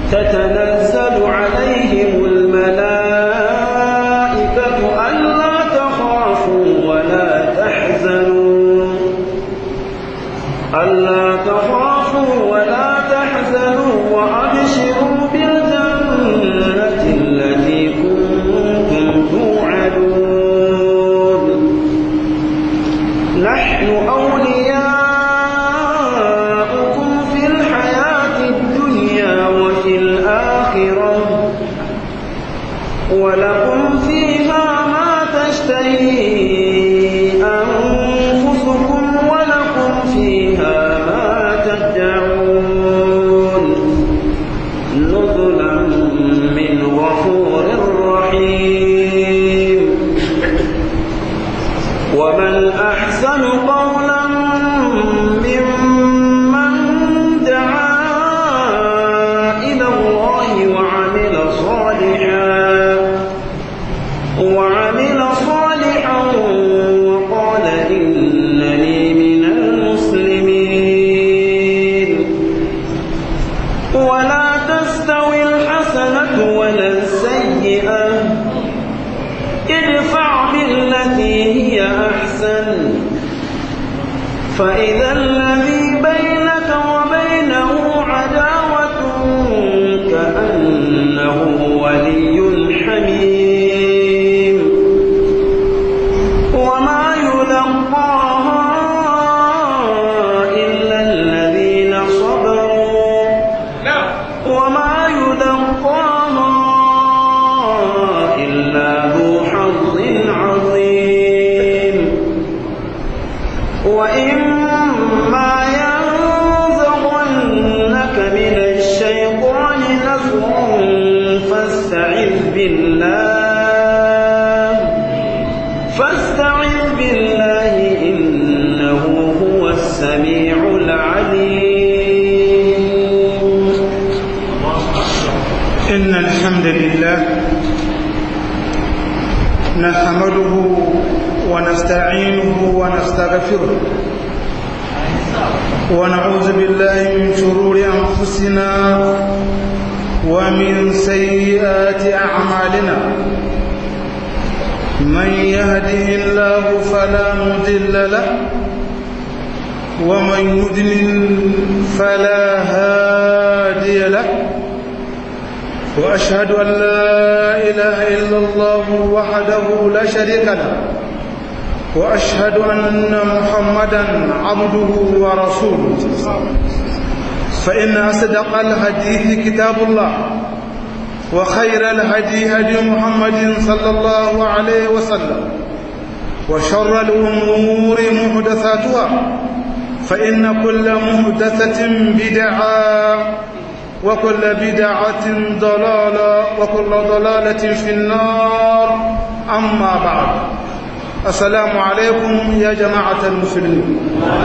تتنزل عليهم الملائكة ألا تخافوا ولا تحزنوا ألا تخافوا ولا تحزنوا وأبشروا بالجنة التي كنتم توعدون نحن أولياؤكم في الحياة الدنيا وفي الآخرة ولكم فيها ما تشتهي أنفسكم ولكم فيها ما تدعون نزلا من غفور رحيم ومن أحسن قولا ممن دعا إلى الله وعمل صالحا وعمل صالحا وقال إنني من المسلمين ولا تستوي الحسنة ولا السيئة ادفع بالتي هي أحسن فإذا الذي بينك وبينه عداوة كأنه ولي حميم وما يلقاها إلا الذين صبروا وما يلقاها إلا ذو حظ عظيم وإما ينزغنك من الشيطان نزغ فاستعذ بالله فاستعذ بالله إنه هو السميع العليم إن الحمد لله نحمده ونستعينه ونستغفره ونعوذ بالله من شرور أنفسنا ومن سيئات أعمالنا من يهده الله فلا مضل له ومن يضلل فلا هادي له وأشهد أن لا إله إلا الله وحده لا شريك له وأشهد أن محمدا عبده ورسوله فإن أصدق الحديث كتاب الله وخير الهدي هدي محمد صلى الله عليه وسلم وشر الأمور محدثاتها فإن كل محدثة بدعة وكل بدعة ضلالة وكل ضلالة في النار أما بعد السلام عليكم يا جماعة المسلمين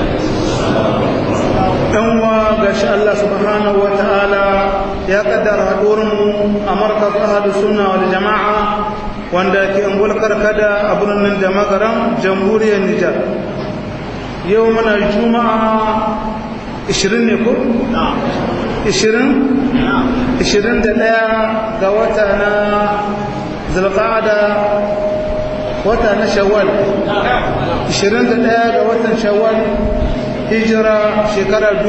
أنوا قش الله سبحانه وتعالى يا قدر هدورم أمرك أهل السنة والجماعة wanda ke angol karkada a birnin da magaran jamhuriyar Nijar yau muna juma'a 20 ne ko? 20? 21 ga wata na zulqa'ada wata na shawwal 21 ga watan shawwal hijira shekara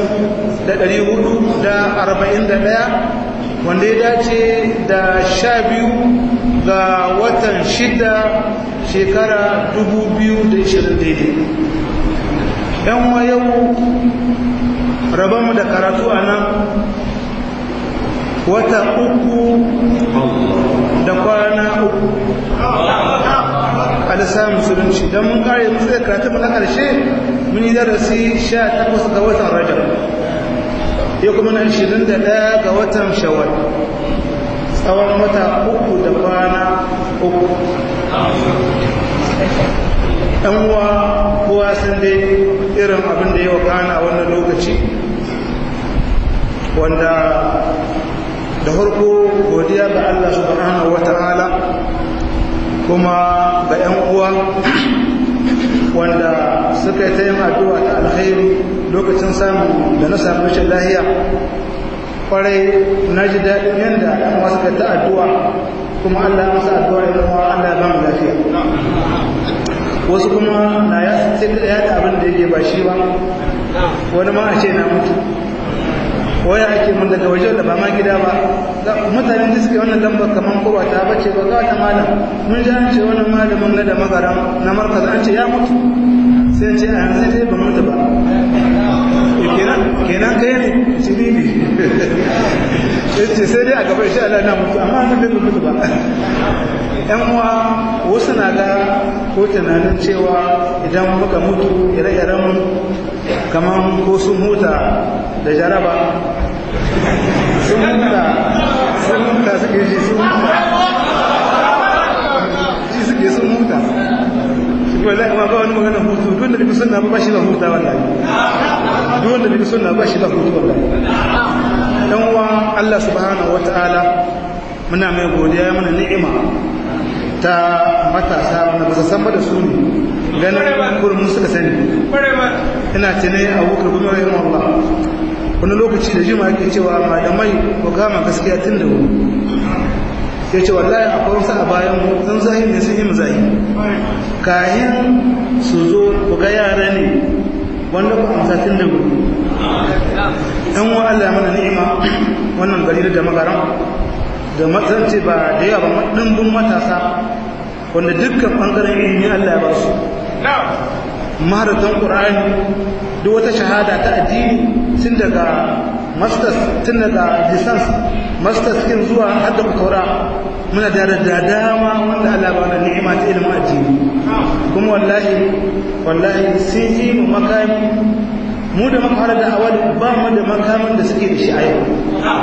1441 wanda ya dace da sha biyu ga watan shida shekara 2020 daidai yan wa yau rabamu da karatu a nan wata uku da kwana uku a lissafin musulunci don mun kare musu da karatu na ƙarshe mun yi darasi 18 ga watan rajab ya kuma na 21 ga watan shawar tsawon wata uku da kwana uku ɗan uwa kowa sun dai irin abin da ya wakana a wannan lokaci wanda da harko godiya ga Allah subhanahu wata'ala kuma ga 'yan uwa wanda suka yi ta yin addu'a ta alkhairi lokacin samu da na samu rashin lahiya kwarai na ji daɗin yadda ɗan wasu ka ta addu'a kuma Allah ya masa addu'a ya zama Allah ya ba mu lafiya wasu kuma na ya sai ya da abin da yake ba shi ba wani ma a ce na mutu waya ake mun daga waje da ba ma gida ba mutane da suke wannan lambar kamar ko ba ta bace ba ga ta malam mun ji an ce wannan malamin na da magaram na markaz an ce ya mutu sai ce a yanzu dai ba mutu ba kenan kenan kai ne ci bibi ce sai dai a gaba insha Allah na mutu amma nan bai mutu ba yan uwa wasu na ga ko tunanin cewa idan muka mutu ire-iren kamar ko sun huta da jaraba sun huta sun huta suke shi sun huta shi suke sun huta wallahi ma ba wani magana hutu duk da bi sunna ba shi ba huta wallahi duk wanda bi sunna ba shi ba hutu wallahi dan uwa Allah subhanahu wataala muna mai godiya mana ni'ima ta matasa wanda ba su san ba da su ne ganin kurin suka sani ina tunai a wukar gumi rahim Allah wani lokaci da jima yake cewa malamai ko kama gaskiya tun da wuri ya ce wallahi akwai wasu a bayan mu zan zahi ne sun yi mu zahi kayan su zo ku ga yara ne wanda ku amsa tun da wuri ɗan wa Allah ya mana ni'ima wannan gari da magaran da matsance ba da yawa ba ɗimbin matasa wanda dukkan ɓangaren ilimi Allah ya ba su maharatan ƙur'ani duk wata shahada ta addini tun daga masters tun daga lisans masters kin zuwa har da kutura muna da da dama wanda Allah ba da ni'ima ta ilimin addini kuma wallahi wallahi sun yi mu makami mu da muka fara da awali ba mu da makamin da suke da shi a yau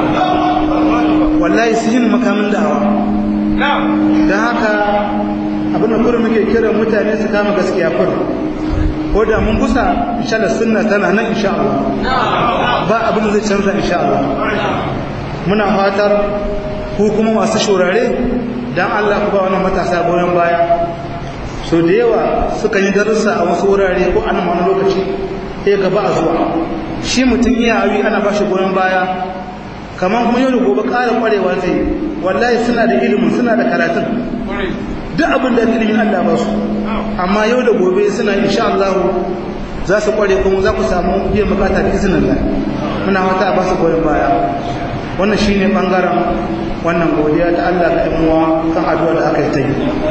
wallahi sun yi makamin da'awa don haka abin da kurin muke kiran mutane su kama gaskiya kurin ko da mun kusa inshallah sunna tana nan insha Allah ba abin da zai canza insha Allah muna fatar ku kuma masu shurare dan Allah ku ba wannan matasa goyon baya so da yawa suka yi darussa a wasu wurare ko an wani lokaci sai gaba a zuwa shi mutum iya hawi ana ba shi goyon baya kamar kuma yau da gobe ƙara ƙwarewa zai wallahi suna da ilimin suna da karatun duk abin da ilimin Allah ba su amma yau da gobe suna insha Allah za su kware kuma za ku samu biyan bukata da izinin Allah muna wata ba su goyon baya wannan shine bangaren wannan godiya ta Allah ga ɗan kan addu'a da aka yi ta yi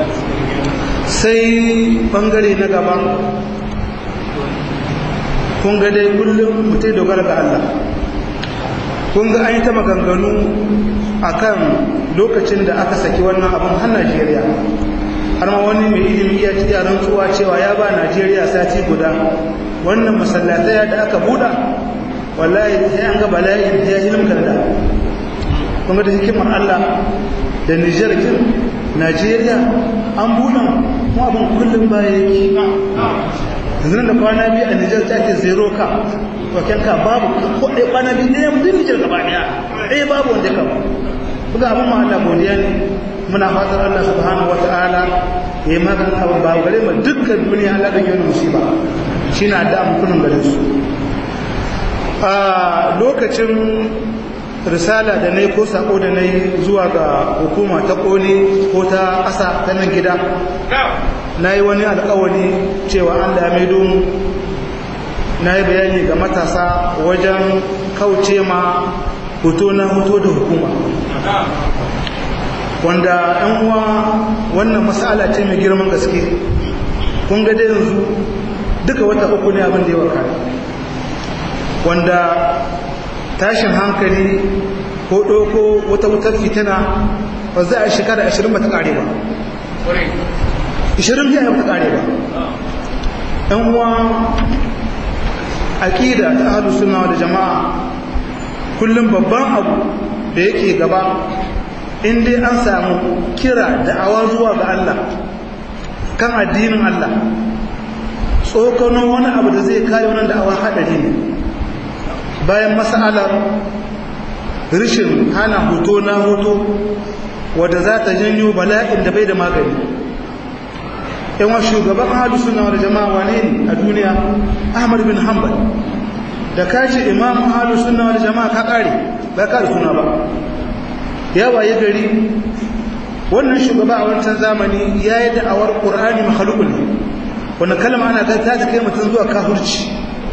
sai bangare na gaba kun ga dai kullum mutai dogara ga Allah kun ga an yi ta maganganu akan lokacin da aka saki wannan abin har Najeriya har ma wani mai ilimi ya ci yaran tsuwa cewa ya ba Najeriya sati guda wannan masallatai da aka buɗa wallahi sai an ga bala'i ya ilm da kuma da hikimar Allah da Niger kin Najeriya an buɗa mu abin kullum baya yake yanzu da kwana biyu a Niger ta ke zero ka waken ka babu ko ɗaya kwana biyu ne mu Niger gaba ɗaya ɗaya babu wanda ka buga abin ma Allah godiya ne muna fatar Allah subhanahu wata'ala ya yi maganin abin ba gare mu dukkan duniya Allah ɗage wani musiba shi na da amfunan gare su a lokacin risala da na yi ko sako da na yi zuwa ga hukuma ta ƙone ko ta ƙasa ta nan gida na yi wani alƙawari cewa Allah ya maido mu na yi bayani ga matasa wajen kauce ma hoto na hoto da hukuma wanda ɗan uwa wannan masala ce mai girman gaske kun ga dai yanzu duka wata uku ne abin da ya waka wanda tashin hankali ko ɗoko wata wutar fitina ba za a shekara ashirin ba ta ƙare ba ashirin ya ba ta ƙare ba ɗan uwa aƙida ta ahalu suna da jama'a kullum babban abu da yake gaba in dai an samu kira da'awa zuwa ga Allah kan addinin Allah tsokanon wani abu da zai kayo nan da'awa haɗari ne bayan mas'alar rishin hana hoto na hoto wadda za ta janyo bala'in da bai da magani yawan shugaban ahalu suna da jama'a wane ne a duniya ahmad bin hanbal da ka ce imam ahlus sunna wal jama'a ka kare ba ka da suna ba ya waye gari wannan shugaba a wancan zamani ya yi da'awar qur'ani makhluqun ne wannan kalma ana ga ta kai mutum zuwa kafirci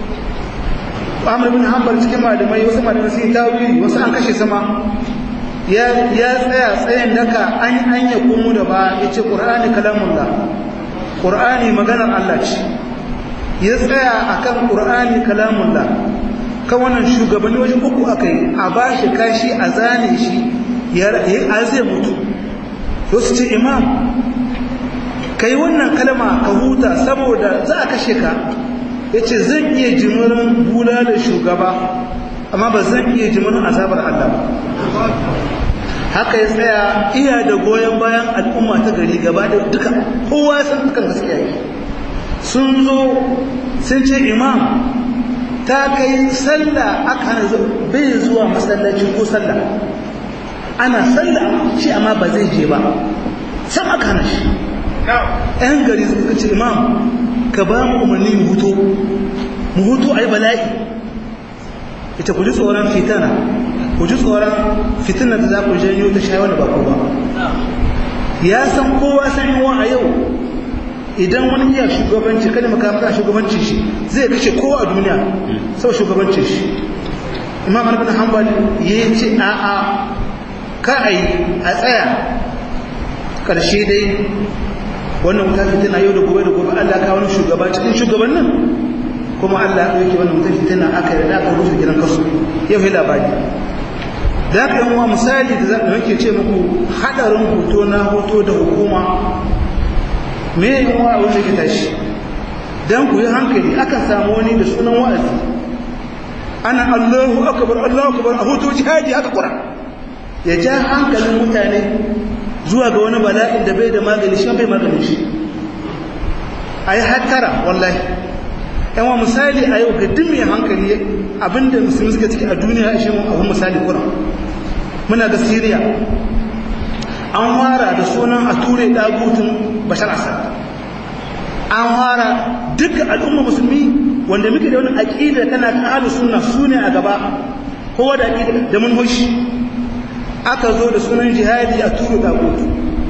Amr bin Hanbal cikin malamai wasu malamai sun yi tawili wasu an kashe sama ya ya tsaya tsayin daka an an ya komo da ba yace qur'ani kalamullah qur'ani maganar Allah ce ya tsaya akan qur'ani kalamullah kan wannan shugabanni wajen uku akai a bashi kashi a zane shi ya a zai mutu to su ce imam kai wannan kalma ka huta saboda za a kashe ka yace zan iya jimirin bula da shugaba amma ba zan iya jimirin azabar Allah ba haka ya tsaya iya da goyon bayan al'umma ta gari gaba da duka kowa ya san dukan gaskiya yi sun zo sun ce imam ta kai sallah aka hana bai zuwa masallaci ko sallah ana sallah shi amma ba zai je ba sam aka hana shi yan gari suka ce imam ka ba mu umarni mu huto mu huto a yi bala'i ita ku ji tsoron fitana ku ji tsoron fitinar da za ku janyo ta shayi wani bako ba ya san kowa san yawa a yau idan wani iya shugabanci kada makamata shugabancin shi zai kashe kowa a duniya sau shugabancin shi imam ibn hanbal ya ce a a ka a yi a tsaya karshe dai wannan wuta fitina yau da gobe da gobe Allah ka wani shugaba cikin shugabannin kuma Allah ya yake wannan wuta fitina aka yi da aka rufe gidan kasu yau yi labari da aka yi wa misali da zaɓi nake ce muku haɗarin hoto na hoto da hukuma me yi wa wanda ke tashi don ku yi hankali akan samu wani da sunan wa'azi ana allahu akabar allahu akabar a hoto jihadi haka kura ya ja hankalin mutane zuwa ga wani bala'in da bai da magani shi bai maganin shi a yi hattara wallahi yan wa misali a yau ga duk mai hankali abinda musulmi suka ciki a duniya shi mun abin misali kura muna ga Syria an fara da sunan a ture dagutun Bashar Assad an fara duk al'umma musulmi wanda muke da wani aqida tana ta ahlus sunna sune a gaba kowa da aqida da manhoshi aka zo da sunan jihadi a ture dagutu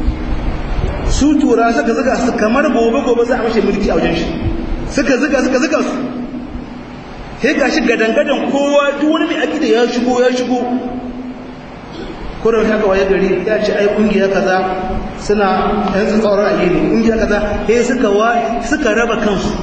su tura suka zuga su kamar gobe gobe za a mace mulki a wajen shi suka zuga suka zuga su sai gashi gadangadan kowa duk wani mai aqida ya shigo ya shigo kurin haka waye gari ya ce ai kungiya kaza suna yan tsoron a gini kungiya kaza sai suka wa suka raba kansu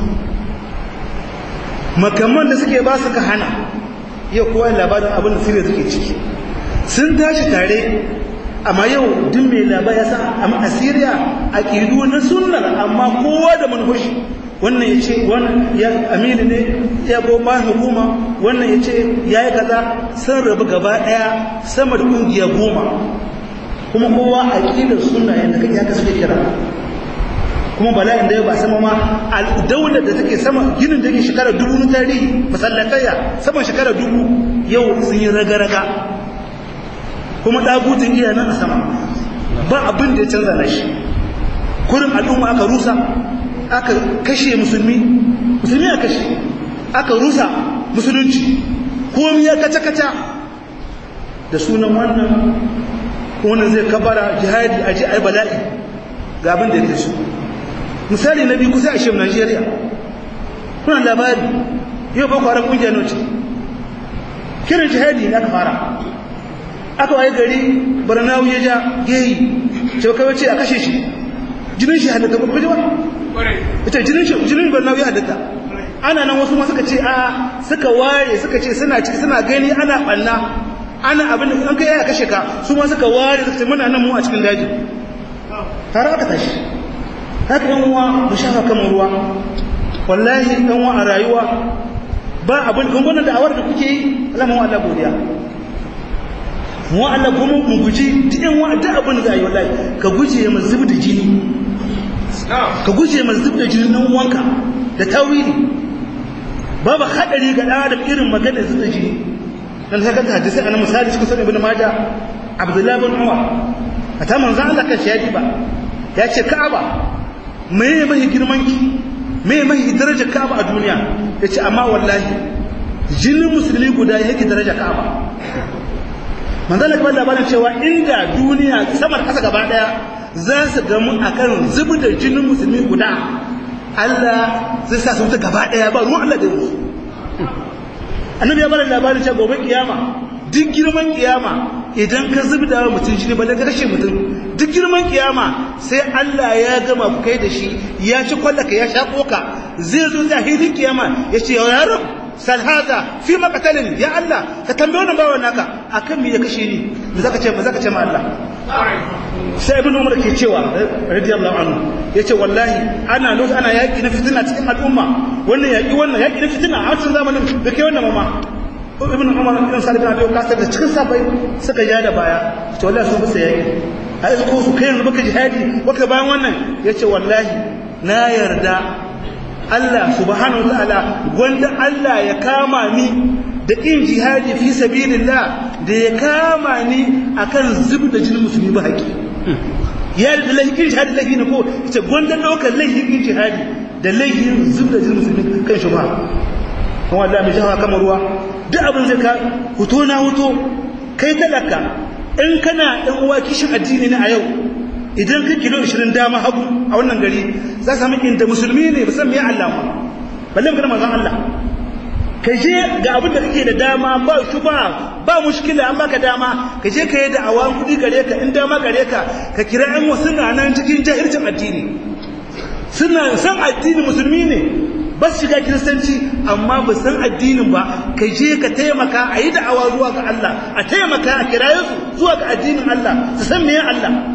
makamman da suke ba suka hana yau kowa labarin abin da sirri suke ciki sun tashi tare amma yau duk mai labar ya san amma a Syria aqidu na sunnar amma kowa da manhoshi wannan ya ce wannan ya amini ne ya goma hukuma wannan ya ce ya yi kaza sun rabu gaba daya sama da kungiya goma kuma kowa aqidar sunna yanda kake haka suke kira kuma bala'in da ya ba sama ma daular da take sama ginin da yake shekara dubu na tarihi masallataya saman shekara dubu yau sun yi raga-raga kuma ɗagutun iya nan a sama ba abin da ya canza na shi kurin al'umma aka rusa aka kashe musulmi musulmi a kashe aka rusa musulunci komi ya kaca-kaca da sunan wannan wannan zai kabara jihadi a ji ai bala'i ga abin da ya su misali na biyu kusa a shem Najeriya kuna labari yau ba kwarar kungiyar noci kiran jihadi ne aka fara aka waye gari barnawu ya ja geyi ce kawai ce a kashe shi jinin shi halitta ba kuma ita jinin shi jinin barnawu ya halitta ana nan wasu ma suka ce a suka ware suka ce suna ciki suna gani ana ɓanna ana abin da an kai ya kashe ka su ma suka ware suka ce muna nan mu a cikin daji tare aka tashi haka yan uwa mu shafa kamar ruwa wallahi yan uwa a rayuwa ba abin gungunan da awar da kuke yi Allah mu Allah godiya mu Allah kuma mu guji duk yan uwa duk abin da zai wallahi ka guje mu zub da jini ka guje mu zub da jini dan uwanka da tawili babu hadari ga da irin maganar zub da jini dan haka ta hadisi ana misali cikin sunan ibn majah abdullah bin umar ata manzo Allah kan shadi ba ya ce ka'aba me mai girman ki me mai darajar ka'aba a duniya yace amma wallahi jinin musulmi guda yake daraja ka'aba manzala kamar labarin cewa inda duniya samar kasa gaba daya za su gamu akan zubi da jinin musulmi guda Allah zai sa su wuta gaba daya ba ruwan Allah da yanzu annabi ya bada labarin cewa gobe kiyama duk girman kiyama idan ka zubi da mutum shi ne ba ka kashe mutum duk girman kiyama sai Allah ya gama ku kai da shi ya ci kwallaka ya sha koka zai zo zahiri kiyama ya ce ya yaron sal hada fi maqtalin ya Allah ka tambaye wannan bawan naka akan me ya kashe ni me zaka ce me zaka ce ma Allah sai ibn umar ke cewa radiyallahu anhu yace wallahi ana lot ana yaki na fitina cikin al'umma wannan yaki wannan yaki na fitina a cikin zamanin da kai wannan mama ibn umar ibn salih bin abi waqas da cikin sabai suka ja da baya to wallahi sun musu yaki ai ko su kai yanzu baka jihadi baka bayan wannan yace wallahi na yarda Allah subhanahu wataala gwanda Allah ya kama ni da kin jihadi fi sabilillah da ya kama ni akan zub da jinin musulmi ba haƙi ya da laifin jihadi laifi ne ko ita gwanda ɗaukar laifin jihadi da laifin zub da jinin musulmi kan shi ba kuma Allah mai jawa kamar ruwa duk abin zai ka huto na huto kai talaka in kana ɗan uwa kishin addini ne a yau idan ka kilo 20 dama hagu a wannan gari za ka samu inda musulmi ne ba san me Allah ba balle magana manzon Allah ka je ga abin da kake da dama ba shuba ba mushkila an baka dama ka je ka yi da awan kudi gare ka in dama gare ka ka kira ɗan wasu na nan cikin jahilcin addini suna san addini musulmi ne ba su shiga kiristanci amma ba san addinin ba ka je ka taimaka a yi da'awa zuwa ga Allah a taimaka a kiraye su zuwa ga addinin Allah su san meye Allah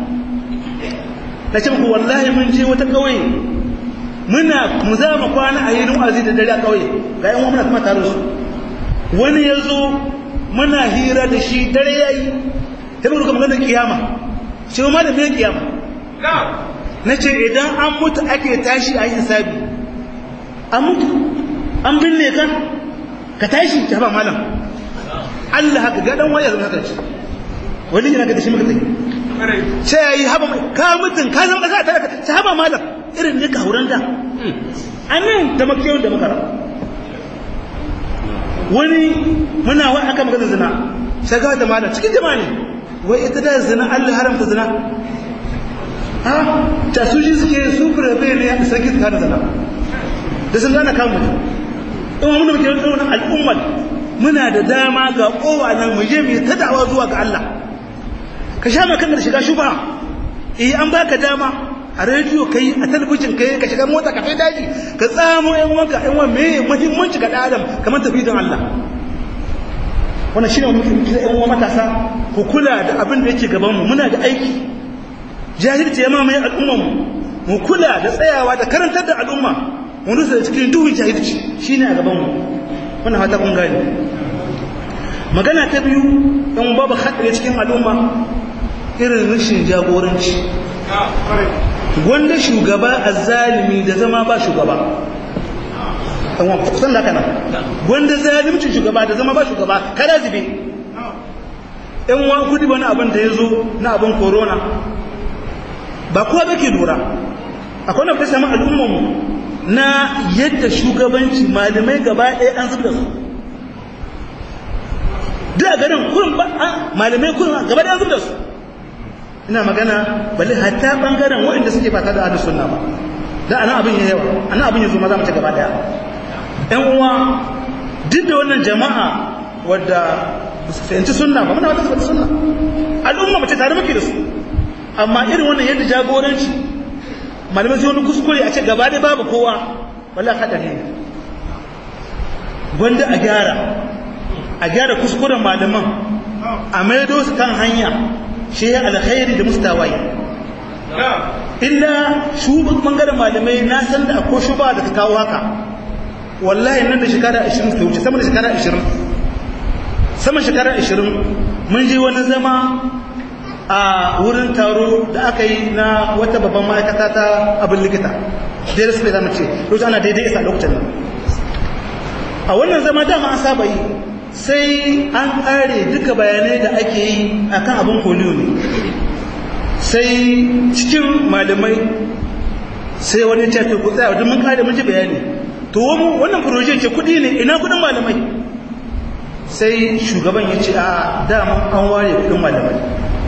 na ce muku wallahi mun je wata ƙauye muna mu za mu kwana a yi wa'azi da dare a ƙauye ga yan muna kuma tare su wani ya zo muna hira da shi dare ya yi ta bi maganar kiyama ce ma da mai kiyama na ce idan an mutu ake tashi a yi hisabi an mutu an binne ka ka tashi ta ba malam Allah haka ga dan waya zama haka ce wani yana ga da shi muka tafi sai ya yi haba ka mutun ka zama kasa talaka ta haba malam irin ne ka hauran da anan da makiyon da makara wani muna wa aka magana zina sai ga da malam cikin jama'a ne wai ita da zina Allah haramta zina ha ta su ji suke su furabe ne a sarki ta da zina da sun gana kan mutum in mun muke yin wannan al'ummar muna da dama ga kowa nan mu je mu ta da'awa zuwa ga Allah ka sha maka da shiga shuba eh an baka dama a rediyo kai a talabijin kai ka shiga mota ka kai daji ka tsamo yan wanka yan wan me muhimmanci ga adam kamar tafidin Allah wannan shine muke kira yan uwa matasa ku kula da abin da yake gaban mu muna da aiki jahilci ya mamaye al'ummar mu mu kula da tsayawa da karantar da al'umma mu rusa cikin duhun jahilci shine a gaban mu wannan fata kun gane magana ta biyu in babu haɗari cikin al'umma irin rashin jagoranci wanda shugaba azzalimi da zama ba shugaba ɗan kusan da kana wanda zalimcin shugaba da zama ba shugaba kada zube ɗan wa kudi wani abin da ya zo na abin corona ba kowa ba ke lura akwai na fi sami al'ummanmu na yadda shugabanci malamai gaba ɗaya an zubda su duk a garin kurin ba malamai kurin gaba ɗaya an zubda su ina magana balle hatta bangaren waɗanda suke ba da ahlus sunna ba da anan abin yayi yawa anan abin yazo ma za mu ci gaba daya ɗan uwa duk da wannan jama'a wadda ba su fahimci sunna ba muna wata su sunna al'umma mace tare muke da su amma irin wannan yadda jagoranci malamai sai wani kuskure a ce gaba da babu kowa wallahi hadari ne gwanda a gyara a gyara kuskuren malaman a maido su kan hanya shi ya alkhairi da mustawai illa shugaban bangaren malamai na san da akwai shuba da ta kawo haka wallahi nan da shekara 20 ta wuce sama da shekara 20 sama shekara 20 mun je wani zama a wurin taro da aka yi na wata babban ma'aikata ta abin likita daidai su ne zama ce lokacin ana daidai isa lokacin nan a wannan zama dama an saba yi sai an ƙare duka bayanai da ake yi a kan abin polio ne sai cikin malamai sai wani ce to ku tsaya duk mun ƙare mun ji bayani to wannan proje ce kuɗi ne ina kuɗin malamai sai shugaban ya ce a daman an ware kudin malamai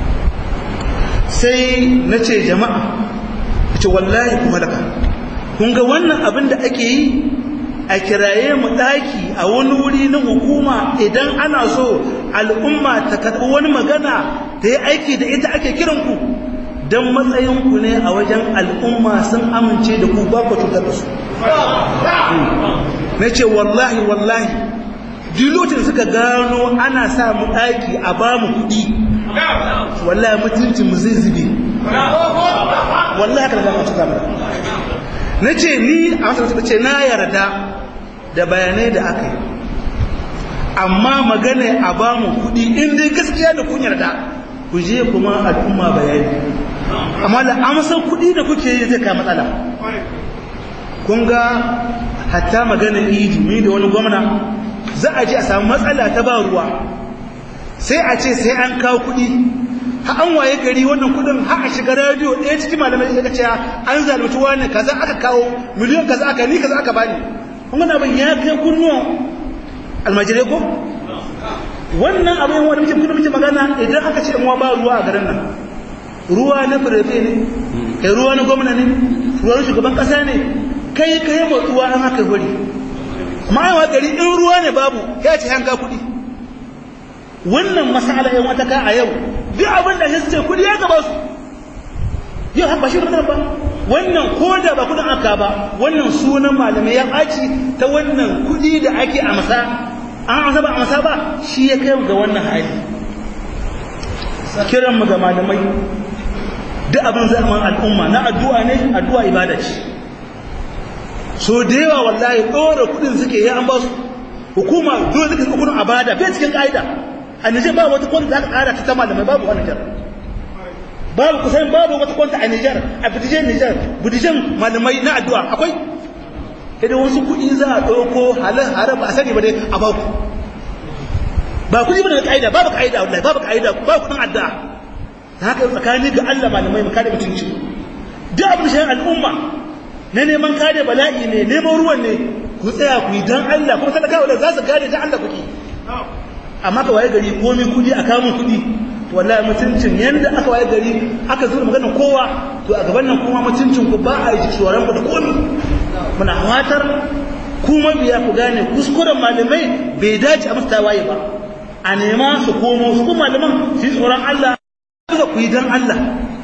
sai na ce jama'a ya ce wallahi ku falaka kun ga wannan abin da ake yi a kiraye mu ɗaki a wani wuri na hukuma idan ana so al'umma ta karɓi wani magana ta yi aiki da ita ake kiranku don matsayinku ne a wajen al'umma sun amince da ku ba ku cutar da su na ce wallahi wallahi lokacin suka gano ana sa mu ɗaki a ba mu kuɗi wallahi mutuncin mu zai zube wallahi haka da zama cuta mara na ce ni a wasu ce na yarda da bayanai da aka yi amma magana a ba mu kuɗi in dai gaskiya da kun yarda ku je kuma al'umma bayani amma da amsar kuɗi da kuke yi zai ka matsala kun ga hatta magana idi ni da wani gwamna za a je a samu matsala ta ba ruwa sai a ce sai an kawo kuɗi ha an waye gari wannan kuɗin ha a shiga rediyo ɗaya cikin malamai ya ce an zalunci wani kaza aka kawo miliyan kaza aka ni kaza aka bani kun gana ban ya kai kunnuwan almajirai ko wannan abin wani mutum kuma muke magana idan aka ce wa ba ruwa a garin nan ruwa na firefe ne kai ruwa na gwamna ne ruwa na shugaban kasa ne kai kai matsuwa an haka wuri ma'aiwa gari in ruwa ne babu ya ce hanka kuɗi wannan masala yan wata ka a yau duk abin da shi ce kuɗi ya gaba su yau haka shi ba wannan ko da ba kudin aka ba wannan sunan malamai ya ɓaci ta wannan kuɗi da ake amsa an amsa ba amsa ba shi ya kai ga wannan hali kiran mu ga malamai duk abin zaman al'umma na addu'a ne addu'a ibada ce so da yawa wallahi ɗora kuɗin suke yi an ba su hukuma dole suka kuɗin abada bai cikin ƙa'ida a Nijar ba wata kwanta za ka ƙara ta malamai babu wani jar babu kusan babu wata kwanta a Nijar a bidijen Nijar bidijen malamai na addu'a akwai idan wasu kuɗi za a ɗauko halin haram a sani ba dai a baku ba kuɗi ba da ƙa'ida babu ƙa'ida wallahi babu ƙa'ida babu kuɗin addu'a ta haka tsakani ga Allah malamai mu kare mutunci duk abin shi al'umma na neman kare bala'i ne neman ruwan ne ku tsaya ku yi dan Allah kuma talakawa da za su kare dan Allah kuke amma ka waye gari komai kuɗi a kamun kuɗi wallahi mutuncin yanda aka waye gari aka zo da maganar kowa to a gaban nan kuma mutuncin ku ba a yi tsoron ku da komi muna fatar ku mabiya ku gane kuskuren malamai bai dace a musu tawaye ba a nema su komo su kuma malaman su yi tsoron Allah suka ku yi dan Allah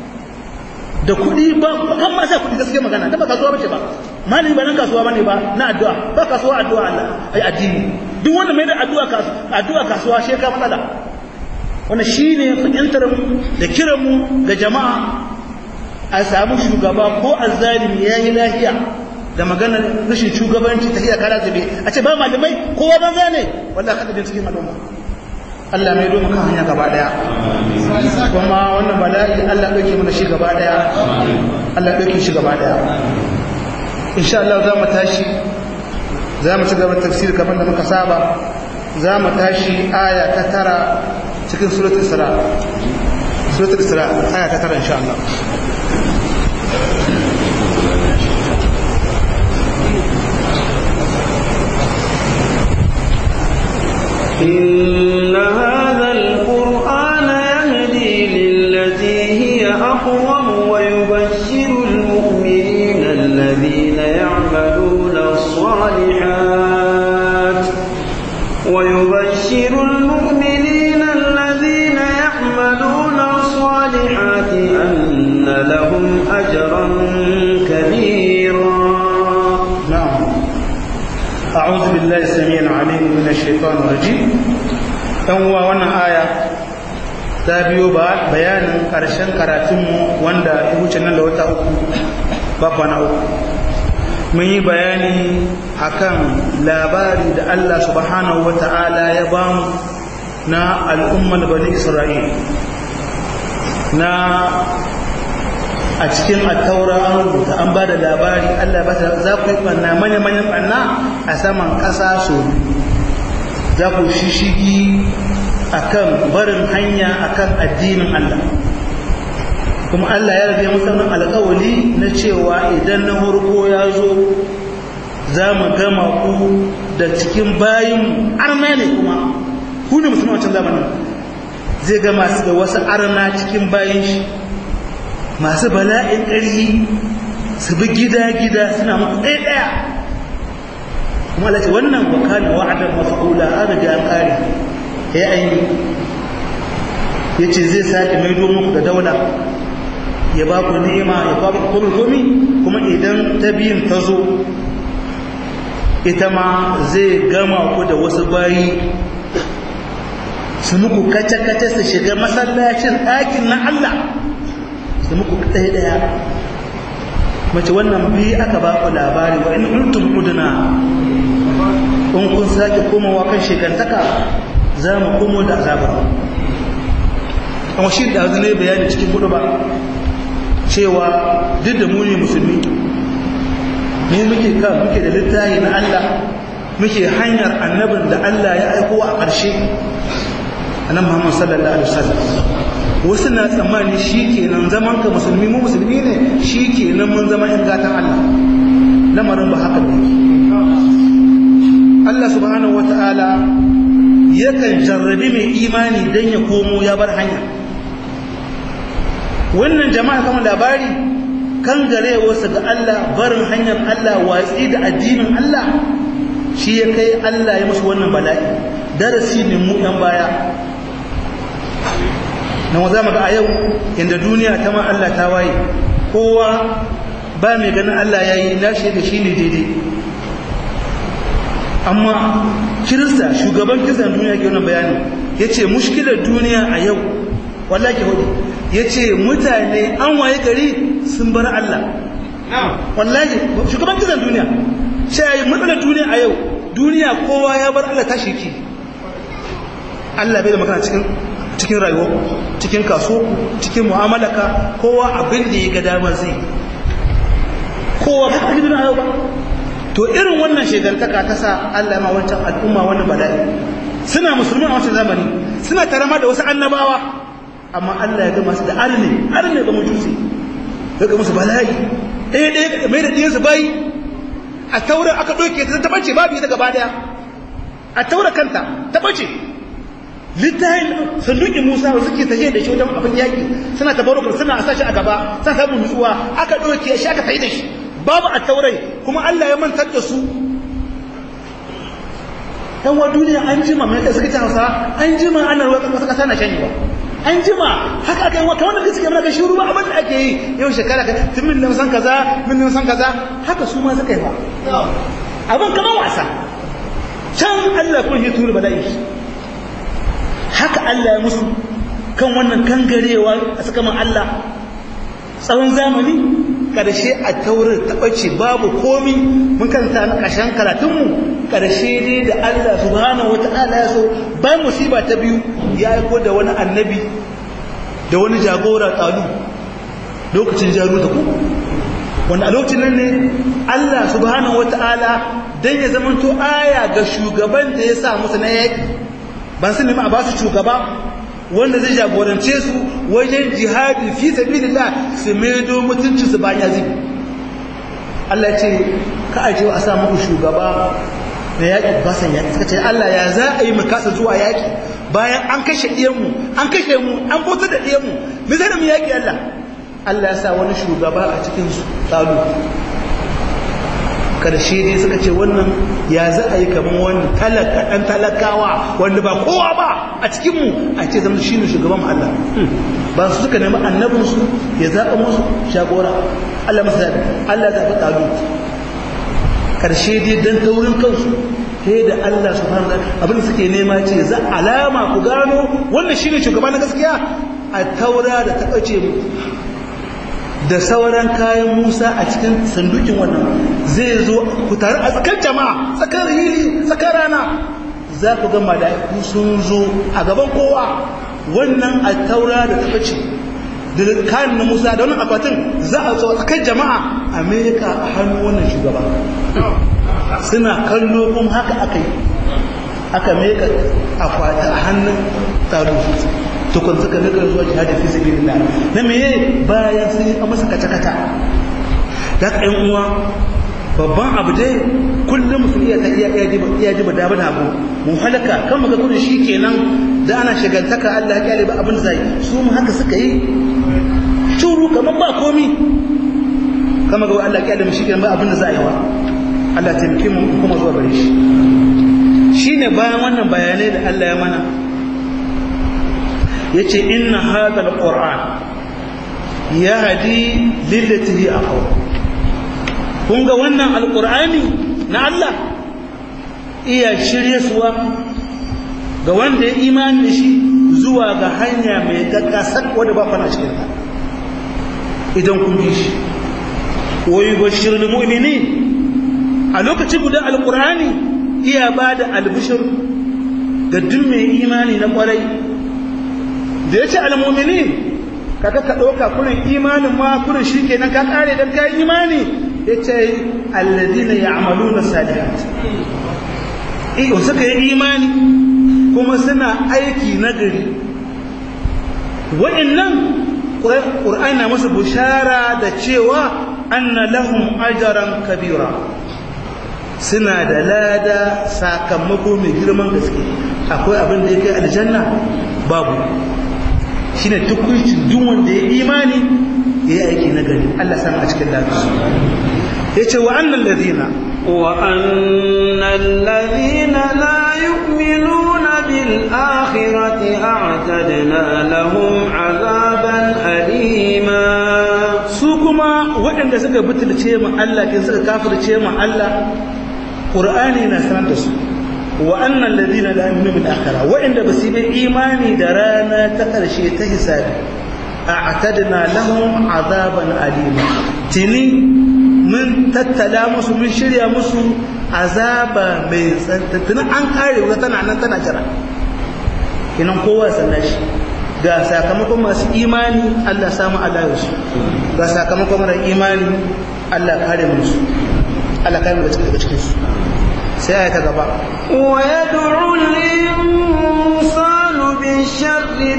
da kuɗi ba kan ma sa kuɗi gaskiya magana ta ba kasuwa bace ba malami ba nan kasuwa bane ba na addu'a ba kasuwa addu'a Allah ai addini duk wanda mai da addu'a kasuwa addu'a kasuwa shi ka matsala wannan shine fahimtar mu da kiran mu ga jama'a a samu shugaba ko azzalimi yayi lafiya da maganar rashin shugabanci ta iya kara zube a ce ba malamai kowa banza ne wallahi kada din cikin al'umma Allah mai domin kan hanya gaba daya kuma wannan bala'i Allah dauke mana shi gaba daya Allah dauke shi gaba daya insha Allah za mu tashi za mu ci gaba tafsir kamar da muka saba za mu tashi aya ta tara cikin suratul isra suratul isra aya ta tara insha Allah إن هذا القرآن يهدي للتي هي أقوم ويبشر المؤمنين الذين يعملون الصالحات ويبشر المؤمنين الذين يعملون الصالحات أن لهم أجرا كبيرا نعم أعوذ بالله السميع العليم من الشيطان الرجيم هو وانا آية تابيو بيان كرشن كراتمو واندا يوچن nan da wata uku ba kwana uku mun yi bayani akan labari da Allah subhanahu wata'ala ya bamu na al'ummar bani Isra'il na a cikin attaura an rubuta an ba da labari Allah ba ta za ku yi ɓanna manya-manyan ɓanna a saman ƙasa so za ku shishigi a kan barin hanya a kan addinin Allah kuma Allah ya rage musamman alƙawali na cewa idan na harko ya zo za mu gama ku da cikin bayin arna ne kuma ku ne musulman wancan zamanin zai ga masu da wasu arna cikin bayan shi masu bala'in ƙarfi su bi gida-gida suna muku ɗaya ɗaya kuma alaƙi wannan wakana wa'adar mafa'ula an riga an ƙare ya aini ya ce zai sake maido muku da daula ya ba ku ni'ima ya ba ku komi komi kuma idan ta biyun ta zo ita ma zai gama ku da wasu bayi su muku kace-kace su shiga masallacin ɗakin na Allah su muku ɗaya ɗaya mace wannan biyu aka ba ku labari wa in ultum uduna in kun sake komawa kan shekantaka za mu komo da azabar amma shi da zane bayani cikin hudu ba cewa duk da muni musulmi ne muke kan muke da littafi na Allah muke hanyar annabin da Allah ya aiko a ƙarshe annabi Muhammad sallallahu alaihi wasallam wasu na tsammani shikenan zaman ka musulmi mu musulmi ne shikenan mun zama in gatan Allah lamarin ba haka ne Allah subhanahu wataala yakan jarrabi mai imani dan ya komo ya bar hanya wannan jama'a kama labari kan gare wasu ga Allah barin hanyar Allah watsi da addinin Allah shi ya kai Allah ya musu wannan bala'i darasi ne mu ɗan baya na wa za mu ga a yau inda duniya ta ma Allah ta waye kowa ba mai ganin Allah ya yi nashi da shi ne daidai amma kirista shugaban kiristan duniya ke wannan bayani ya ce mushkilar duniya a yau wallahi hudu ya ce mutane an waye gari sun bar Allah wallahi shugaban kiristan duniya sai matsalar duniya a yau duniya kowa ya bar Allah tashi ki Allah bai da magana cikin cikin rayuwa cikin kaso cikin mu'amalaka kowa abin da ya ga dama zai kowa ba a gidan yau ba to irin wannan shegantaka ta sa Allah ma wancan al'umma wannan bala'i suna musulmi a wancan zamani suna tarama da wasu annabawa amma Allah ya ga masu da arne arne ga mujusi ya ga musu bala'i ɗaya ɗaya mai da ɗiyansu bayi a taura aka ɗauke ta ta bace babu ita gaba daya a taura kanta ta bace littafin sanduki musa da suke tafiye da shi wajen abin yaƙi suna tabarukar suna a sashi a gaba suna samun nutsuwa aka ɗauke shi aka tafi da shi babu a taurai kuma allah ya mantar da su yan wa duniya an jima mai suka ci hausa an jima ana ruwa wasu ƙasa na shanyewa an jima haka aka yi wa kamar da suke mana gashi ruwa abin da ake yi yau shekara ka tun min san kaza min san kaza haka su ma suka yi ba abin kamar wasa can Allah kun shi turu bala'i haka Allah ya musu kan wannan kangarewa a saka man Allah tsawon zamani karshe a taurin taɓace babu komi mun karanta na ƙarshen karatunmu karshe ne da Allah subhanahu wata'ala ya so bayan musiba ta biyu ya aiko da wani annabi da wani jagora tsalu lokacin jaru da ku wanda a lokacin nan ne Allah subhanahu wata'ala dan ya zamanto aya ga shugaban da ya sa musu na yaki ban su nemi a ba su shugaba wanda zai jagorance su wajen jihadi fi sabilillah su maido mutunci su bayan yazi Allah ya ce ka aje a sa muku shugaba da yaƙi ba san yaƙi suka ce Allah ya za a yi mu kasa zuwa yaƙi bayan an kashe ɗiyanmu an kashe mu an bautar da ɗiyanmu me zai da mu yaƙi Allah Allah ya sa wani shugaba a cikin su tsalo karshe dai suka ce wannan ya za a yi kamar wani talaka ɗan talakawa wanda ba kowa ba a cikinmu a ce zama shi ne shugaban Allah ba su suka nemi annabinsu ya zaɓa musu shagora Allah masu zaɓi Allah zaɓi ɗalu karshe dai don taurin kansu sai da Allah su fara abin da suke nema ce za alama ku gano wannan shi ne shugaba na gaskiya a taura da ta ɓace mu da sauran kayan Musa a cikin sandukin wannan zai zo ku tare a tsakar jama'a tsakar hili tsakar rana za ku ga mala'iku sun zo a gaban kowa wannan a taura da ta bace da kayan na Musa da wannan akwatin za a zo tsakar jama'a Amerika a hannu wannan shugaba suna kallo kuma haka aka yi aka meka akwati a hannun taro tukun suka nika zuwa jihadi fi sabilillah na meye bayan sun yi masa kata kata da ka yan uwa babban abu dai kullum mutum iya ta iya iya ji bada bada abu mu halaka kan muka gudun shi kenan da ana shagantaka Allah ya kyale ba abin zai su mu haka suka yi turu kamar ba komi kama ga Allah ya kyale mu shi kenan ba abin da za a yi wa Allah taimake mu kuma zuwa gare shi shine bayan wannan bayanai da Allah ya mana yace inna hadha alquran yahdi lillati hi aqwam kun ga wannan alqur'ani na Allah iya shirye suwa ga wanda ya imani da shi zuwa ga hanya mai gaggasa wadda ba fana cikin ta idan kun bi shi wa yubashshirul mu'minin a lokacin guda alqur'ani iya bada albishir ga duk mai imani na kwarai da ya ce almominin kaka ka ɗauka kurin imanin ma kurin shi kenan ka ƙare don ka imani ya ce alladina ya amalu na salihat iyo suka yi imani kuma suna aiki na gari wa'annan ƙur'ani na musu bushara da cewa anna lahum ajaran kabira suna da lada sakamako mai girman gaske akwai abin da ya kai aljanna babu shi ne tukuncin duk wanda ya imani ya yi aiki na gari Allah sama a cikin lafiya ya ce wa annan lazina wa annan lazina la yu'minuna bil akhirati a'tadna lahum azaban alima su kuma waɗanda suka butulce mu Allah kin suka kafirce mu Allah Qur'ani na sanar da su وأن الذين لا يؤمنون بالآخرة وإن بسيب إيماني درانا تقرشي تحساب أعتدنا لهم عذابا أليما تني من تتلامس من شريا مسو عذابا من تنا أنكاري وتنا عنا تنا جرا إنهم قوة سنش ga sakamakon masu imani Allah samu Allah yasu ga sakamakon mara imani Allah kare musu Allah kare mu daga cikin su sai ta gaba wa yad'u al-insanu bish-sharri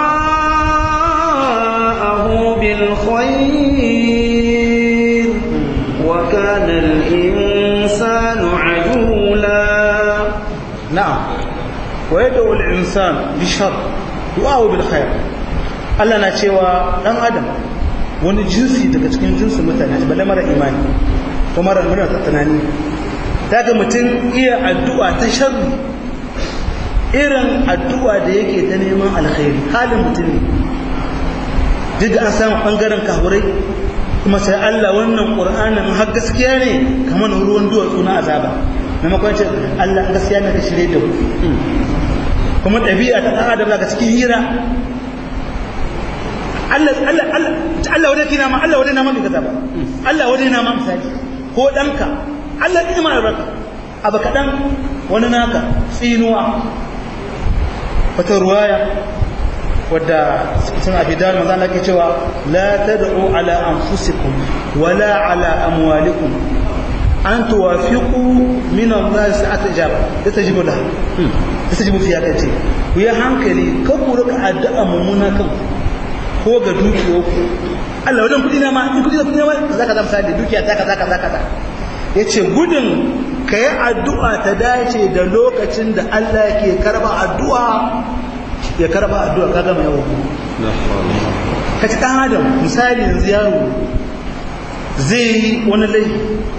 du'aahu bil khayr wa kana al-insanu ajula na'am wa yad'u al-insan bish-sharr du'aahu bil khair Allah na cewa dan adam wani jinsi daga cikin jinsin mutane balle mara imani ko mara mara tunani daga mutum iya addu'a ta sharri irin addu'a da yake ta neman alkhairi halin mutum ne duk da an samu ɓangaren kahurai kuma sai Allah wannan ƙur'anin har gaskiya ne kamar ruwan duwatsu na azaba maimakon ce Allah gaskiya ne ka shirye da ku kuma ɗabi'a ta ɗan adam daga cikin hira Allah Allah Allah Allah wadai kina ma Allah wadai na ma bai kaza ba Allah wadai na ma misali ko ɗanka Allah ya ma albarka abu kaɗan wani naka tsinuwa wata ruwaya wadda sun abidar maza na ke cewa la tad'u ala anfusikum wala ala amwalikum an tuwafiqu min Allah sa'at ijaba yastajibu la yastajibu fi hadati ku yi hankali ka ku rika addu'a mummuna kan ko ga dukiyoku Allah wajen kudi na ma in kudi na kudi na ma zaka zama sadi dukiya ta kaza kaza kaza ya ce gudun ka yi addu'a ta dace da lokacin da Allah ke karba addu'a ya karba addu'a ka gama yawon ka ci ɗan adam misali yanzu yaro zai yi wani laifi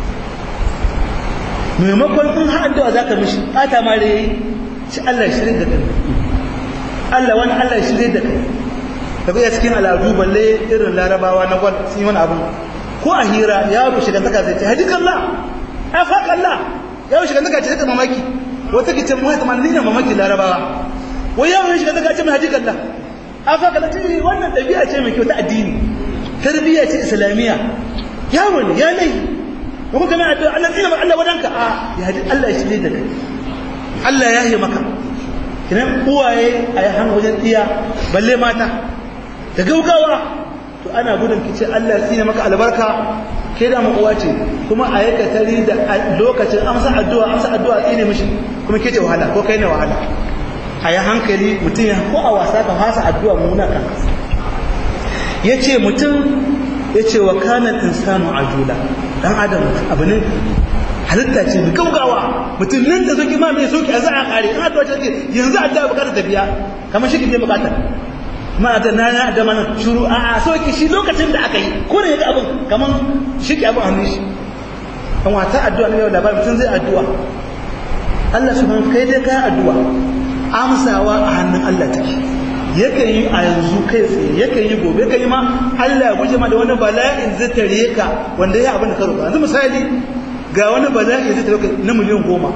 maimakon in ha addu'a za ka mishi ɓata ma da yi shi Allah shirin da kai Allah wani Allah shirin da kai daga iya cikin al'adu balle irin larabawa na gwal sun yi wani abu ko a hira ya bu shiga zaka zai ce hadikallah afakallah ya bu shiga zaka ce ta mamaki wata ke ce mu ta man nina mamaki larabawa wai ya bu shiga zaka ce mu hadikallah afakallah ce wannan dabi'a ce mai kyau ta addini tarbiyya ce islamiyya yawo ne ya nai ko kuma kana addu'a Allah tsina Allah wadanka a ya hadi Allah ya shirye da kai Allah ya yi maka kinan uwaye a yi hannu wajen iya balle mata da gaugawa to ana gudun kice Allah tsine maka albarka ke da uwa ce kuma a yaka tari da lokacin amsa addu'a amsa addu'a tsine mishi kuma ke ce wahala ko kai ne wahala a yi hankali mutum ya ko a wasa ka fasa addu'a muna kan yace mutum yace wa kana insanu ajula dan adam abu ne halitta ce da gaugawa mutum nan da zoki ma mai soki a za a kare in addu'a ce yanzu addu'a bukatar tafiya kamar shi ke bukatar ma da na na da mana shuru a a soki shi lokacin da aka yi ko da yaga abin kamar shi ke abin hannun shi kan wata addu'a ne yau da mutum zai addu'a Allah subhanahu kai dai kai addu'a amsawa a hannun Allah take yakan yi a yanzu kai tsaye yakan yi gobe yakan yi ma Allah ya guje ma da wani bala'in zai tare ka wanda ya abin da ka roƙa yanzu misali ga wani bala'i zai tare ka na miliyan goma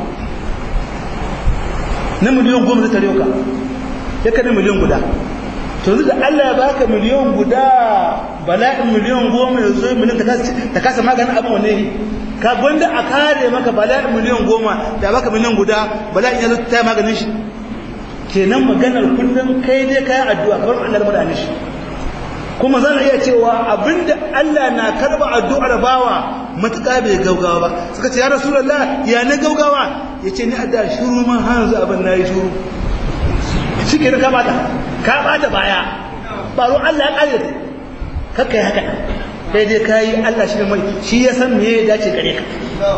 na miliyan goma zai tare ka ya ka na miliyan guda to yanzu da Allah ya baka miliyan guda bala'in miliyan goma ya zo miliyan ta kasa maganin abin wanne yi ka gwanda a kare maka bala'in miliyan goma da baka miliyan guda bala'in ya zo ta maganin shi kenan maganar kullum kai dai kayan addu'a kamar Allah da mutane shi kuma zan iya cewa abinda Allah na karba addu'ar bawa matuƙa bai gaugawa ba suka ce ya rasulullah ya na gaugawa yace ni adda shuru ma hanzu abin nayi shuru shike ka bata ka bata baya baro Allah ya kare ka kai haka kai dai kai Allah shi mai shi ya san me ya dace gare ka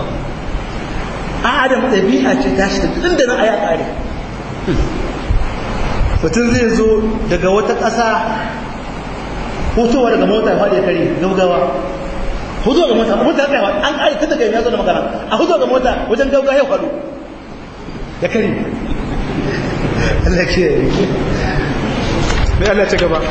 a adam dabi'a ce tashi tun da nan aya kare mutum zai zo daga wata ƙasa hutowa daga mota ya faɗi ya kare gaugawa hutowa ga mota mota tsayawa an ƙari tun daga ya zo da magana a hutowa ga mota wajen gaugawa ya faɗo ya kare Allah ke mai Allah ta gaba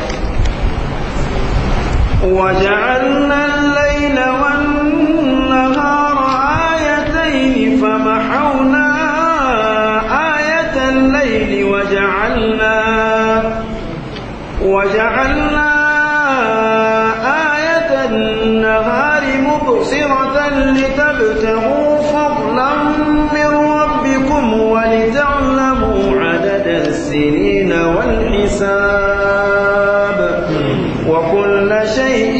وجعلنا الليل والنهار آيتين فمحونا آية الليل وجعلنا وجعلنا آية النهار مبصرة لتبتغوا فضلا من ربكم ولتعلموا عدد السنين والحساب وكل شيء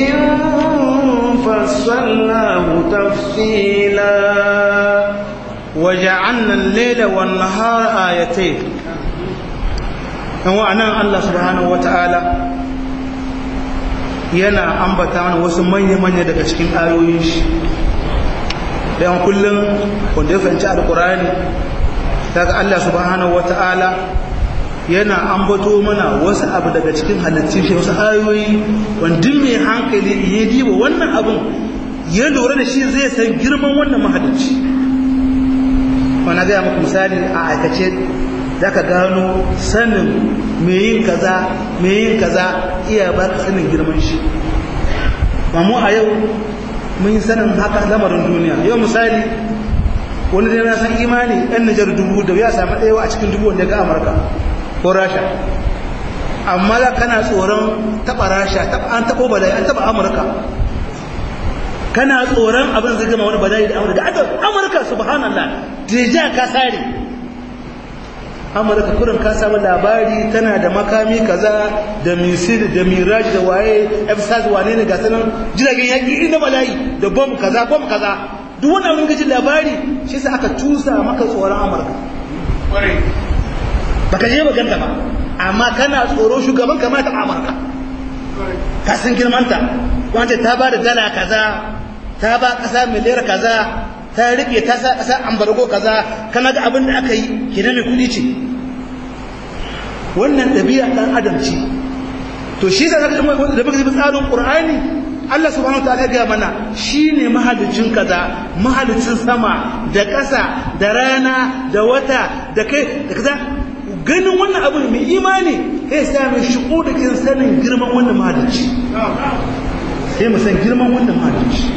فصلناه تفصيلا وجعلنا الليل والنهار آيتين yan wa'anan Allah subhanahu wata'ala yana ambata mana wasu manya-manya daga cikin ayoyin shi dan kullum wanda ya fahimci alkurani daga Allah subhanahu wata'ala yana ambato mana wasu abu daga cikin halittun shi wasu ayoyi wanda mai hankali ya diba wannan abun ya lura da shi zai san girman wannan mahalicci wani gaya muku misali a aikace za ka gano sanin mai yin kaza mai yin kaza iya ba ka sanin girman shi mamu a yau mun yi sanin haka lamarin duniya yau misali wani da na san imani yan nijar dubu da ya samu ɗaya a cikin dubu wanda ga amurka ko rasha amma za kana tsoron taɓa rasha an taɓo bala'i an taɓa amurka kana tsoron abin zai gama wani bala'i da amurka da amurka subhanallah deja ka sare amurka kurin ka samu labari tana da makami kaza da misil da miraj da waye f wane ne ga sanan jiragen yaƙi ina bala'i da bom kaza bom kaza duk wani abin gajin labari shi sa aka tusa maka tsoron amurka baka je ba ganta ba amma kana tsoro shugaban kamata amurka ka san girmanta wanda ta ba da dala kaza ta ba ƙasa miliyar kaza ta rike ta sa ƙasa ambargo kaza kana ga abin da aka yi kina mai kuɗi ce wannan ɗabi'a ɗan adam ce to shi da zaka da baka bi tsarin qur'ani Allah subhanahu wa ta'ala ga mana shine mahalicin kaza mahalicin sama da ƙasa da rana da wata da kai da kaza ganin wannan abu mai imani sai sa mai shigo da kin sanin girman wannan mahalicci sai mu san girman wannan mahalicci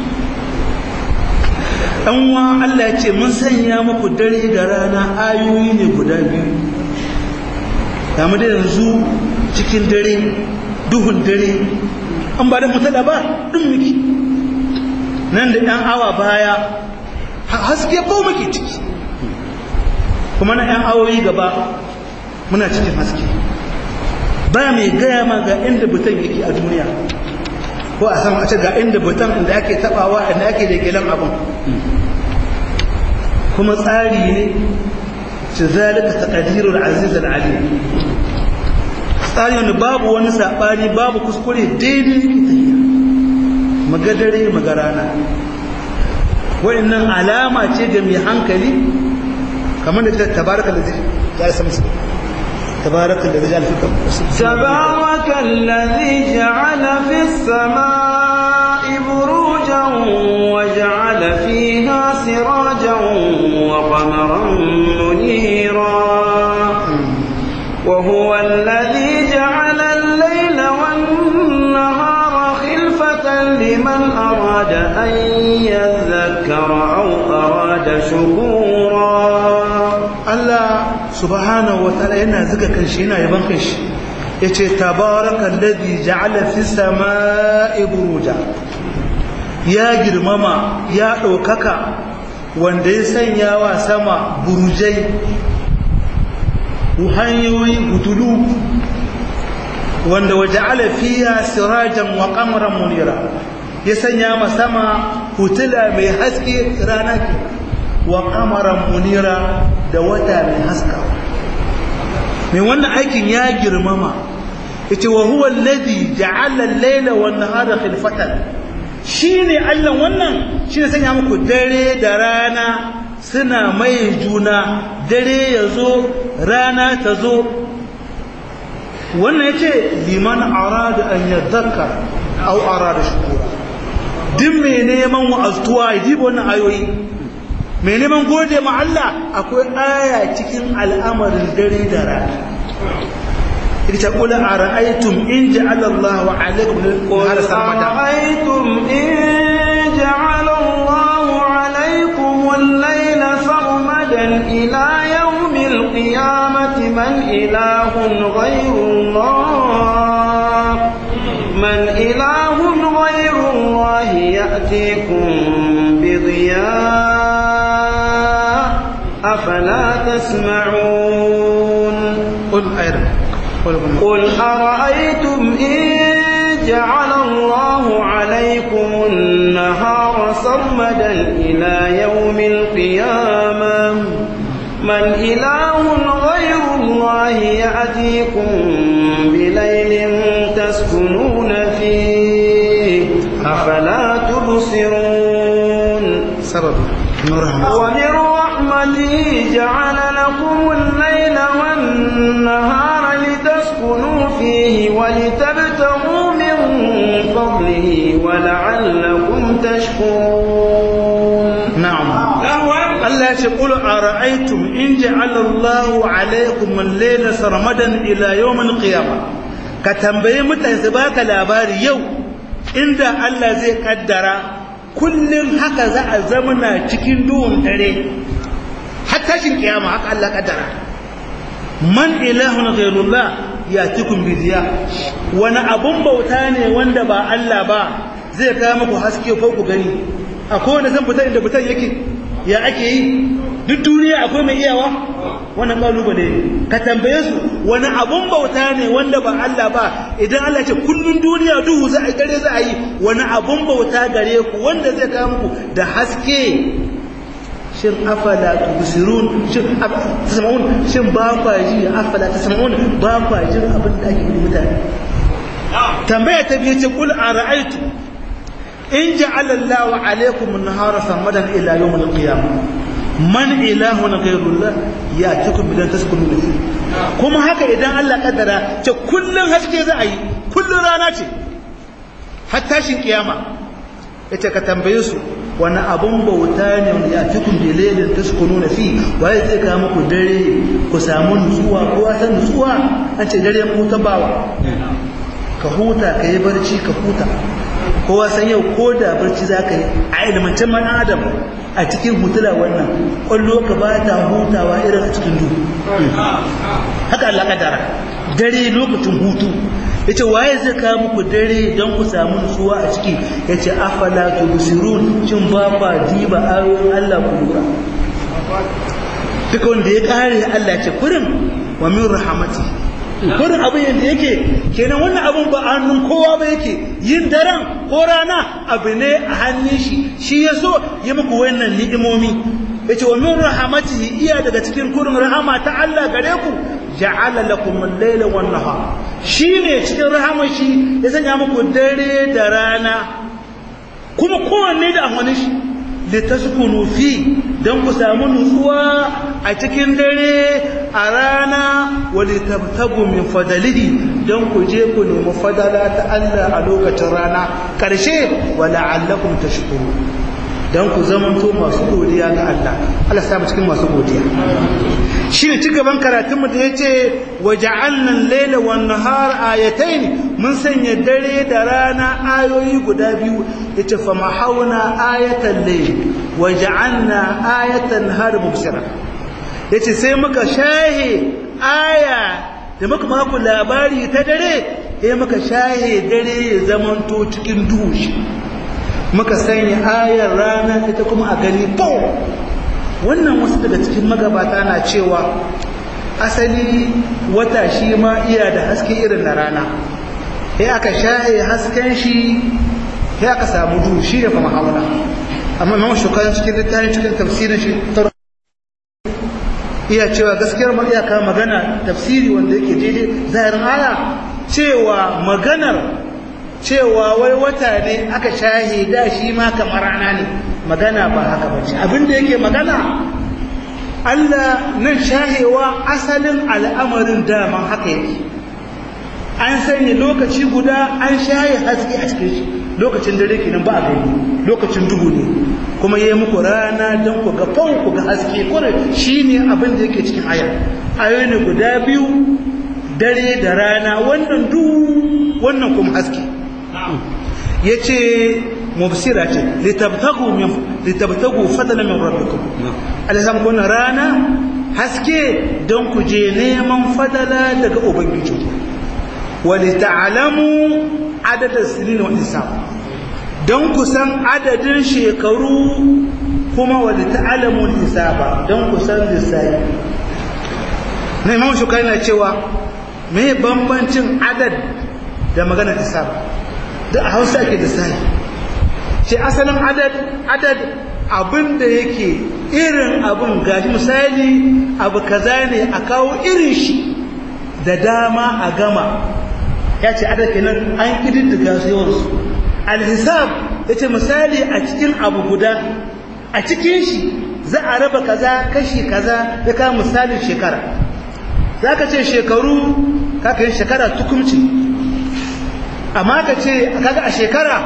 ɗanwa Allah ya ce mun sanya muku dare da rana ayoyi ne guda biyu damu da yanzu cikin dare duhun dare an ba da mutala ba ɗin miki nan da ɗan awa baya haske ko muke ciki kuma na ɗan awoyi gaba muna cikin haske ba mai gaya ma ga inda butan yake a duniya ko a sama a ce ga inda butan inda ake tabawa inda ake da gilan abin kuma tsari ne ci zalika taqdirul aziz al alim tsari wanda babu wani sabani babu kuskure daidai yake tafiya muga dare muga rana wa'annan alama ce ga mai hankali kamar da ta tabaraka da zai ya samsu tabaraka da zai alfika تبارك الذي جعل في السماء بروجا وجعل فيها سراجا وقمرا منيرا وهو الذي جعل الليل والنهار خلفة لمن أراد أن يذكر أو أراد شكورا Allah subhanahu wa ta'ala yana zuga kanshi yana yaban kanshi yace tabaraka alladhi ja'ala fis samaa'i buruja ya girmama ya ɗaukaka wanda ya sanya wa sama burujai hanyoyi hutulu wanda waje alafiya sirajan wa kamaran munira ya sanya ma sama hutula mai haske rana ke wa kamaran munira da wata mai haska mai wannan aikin ya girmama ita wa huwa alladhi ja'ala al-layla wan nahara khilfatan shine Allah wannan shine sanya muku dare da rana suna mai juna dare yazo rana ta zo wannan yace liman arada an yadhakkar aw arada shukura duk mai neman wa'aztuwa yi wannan ayoyi mai neman gode ma Allah akwai aya cikin al'amarin dare da rana ita kula a ra'aitun in ja'ala Allah wa alaikum har samada أرأيتم إن جعل الله عليكم الليل سرمدا إلى يوم القيامة من إله غير الله من إله غير الله يأتيكم بضياء أفلا تسمعون قل أيضا قل قل أرأيتم إن جعل الله عليكم النهار سرمدا إلى يوم القيامة من إله غير الله يأتيكم بليل تسكنون فيه أفلا تبصرون سبب من رحمة ومن رحمته جعل لكم الليل والنهار لتسكنوا فيه ولتبتغوا من فضله ولعلكم تشكرون نعم Allah ya ce qul ara'aytum in ja'ala Allahu 'alaykum al-layla sarmadan ila yawm al-qiyamah ka tambaye mutane su baka labari yau inda Allah zai kaddara kullun haka za a zamana cikin duhun dare har tashin kiyama haka Allah kaddara man ilahun ghayrullah yatikum bi diya wani abun bauta ne wanda ba Allah ba zai kawo muku haske ko ku gani akwai wanda zan fita inda fitan yake ya ake yi duk duniya akwai mai iyawa wannan kalubale ka tambaye su wani abun bauta ne wanda ba Allah ba idan Allah ce kullun duniya duhu za a dare za a yi wani abun bauta gare ku wanda zai kawo muku da haske shin afala tubsirun shin tasma'un shin ba kwa ji afala tasma'un ba kwa jin abin da ake yi mutane tambaya ta biye ce kul ara'aytu in ja'ala Allahu alaykum an-nahara samadan ila yawm al-qiyamah man ilahun ghayrullah ya'tikum bidan taskunu fi kuma haka idan Allah kaddara ce kullun haske za a yi kullun rana ce har tashin kiyama yace ka tambaye su wani abun bauta ne wanda ya cikin bilailin taskunu fi waye zai ka muku dare ku samu nutsuwa ko san nutsuwa an ce dare mu ta bawa ka huta ka yi barci ka huta kowa san yau ko da barci za ka yi a ilimancin man adam a cikin hutula wannan kwallo ka ba ta hutawa irin a cikin duhu haka Allah kadara dare lokacin hutu yace waye zai kawo muku dare don ku samu nutsuwa a ciki yace afala tubsirun shin ba ba diba ayoyin Allah ku lura duka wanda ya kare Allah ce kurin wa min rahmati kurin abin yadda yake kenan wannan abin ba a hannun kowa ba yake yin daren ko rana abu ne a hannun shi shi ya so ya muku wannan ni'imomi yace wa min rahmatihi iya daga cikin kurin rahama ta Allah gare ku ja'ala lakum al-layla wan nahar shine cikin rahamar shi ya sanya muku dare da rana kuma kowanne da amfanin shi litaskunu fi dan ku samu nutsuwa a cikin dare a rana wa litabtagu min fadalihi dan ku je ku nemi fadala ta Allah a lokacin rana karshe wa la'allakum tashkurun dan ku zamanto masu godiya ga Allah Allah ya samu cikin masu godiya shi ne cigaban karatunmu da ya ce waje annan laila wa nahar ayatain mun sanya dare da rana ayoyi guda biyu ya ce fa mahauna ayatan lail waje anna ayatan har mubsira ya ce sai muka shahe aya da muka maku labari ta dare ya muka shahe dare ya zamanto cikin duhu muka sanya ayar rana ita kuma a gani po wannan wasu daga cikin magabata na cewa asali wata shi ma iya da haske irin na rana sai aka shahe hasken shi sai aka samu duhu shi da kuma hauna amma imam shukan cikin littafin cikin tafsirin shi iya cewa gaskiyar ma iya kawo magana tafsiri wanda yake daidai zahirin aya cewa maganar cewa wai wata ne aka shahe da shi ma kamar rana ne magana ba haka ba ce abinda yake magana Allah nan shahewa asalin al'amarin daman haka yake an sanya lokaci guda an shaye haske a cikin shi lokacin dare kenan ba a gani lokacin duhu ne kuma yayi muku rana don ku ga fau ku ga haske kore shine abin da yake cikin aya ayoyi ne guda biyu dare da rana wannan duhu wannan kuma haske yace mubsira ce litabtagu min litabtagu fadlan min rabbikum alham kun rana haske don ku je neman fadala daga ubangiji wa lita'lamu adada sinin wa hisab don ku san adadin shekaru kuma wa lita'lamu hisaba don ku san lissafi na imam shukai na cewa me bambancin adad da magana hisab da a hausa ake lissafi ce asalin adad adad abin da yake irin abin gashi misali abu kaza ne a kawo irin shi da dama a gama ya ce adad kenan an kididdiga su yawansu alhisab ya ce misali a cikin abu guda a cikin shi za a raba kaza kashi kaza ya kawo misalin shekara za ka ce shekaru kakayin shekara tukumci amma ka ce kaga a shekara